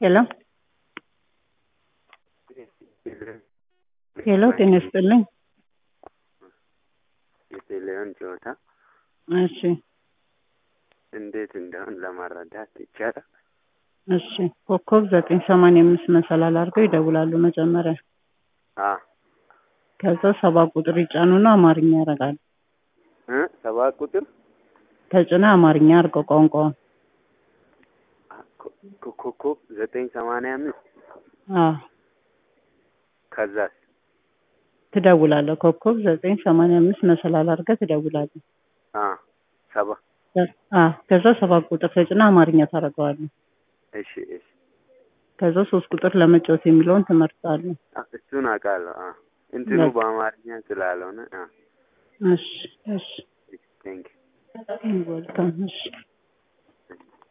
ሄሎ ሄሎ ጤና ይስጥልኝ። የቴሌውን ጨዋታ እሺ እንዴት እንደሆን ለማረዳት ይቻላል። እሺ ኮከብ ዘጠኝ ሰማንያ አምስት መሰላል አድርገው ይደውላሉ መጀመሪያ። አ ከዛ ሰባት ቁጥር ይጫኑና አማርኛ ያደርጋሉ። እ ሰባት ቁጥር ተጭነ አማርኛ አድርገው ቋንቋውን። ኮ- ኮከብ ዘጠኝ ሰማንያ አምስት አዎ ከዛስ ትደውላለህ። ኮከብ ዘጠኝ ሰማንያ አምስት መሰላል አድርገህ ትደውላለህ። አ ሰባ አዎ ከዛ ሰባት ቁጥር ተጭነ አማርኛ ታደርገዋለህ። እሺ እሺ ከዛ ሶስት ቁጥር ለመጫወት የሚለውን ትመርጣለህ። አ እሱን አውቃለሁ። አ እንትኑ በአማርኛ ስላልሆነ አ እሺ እሺ ቴንክ ወልካም እሺ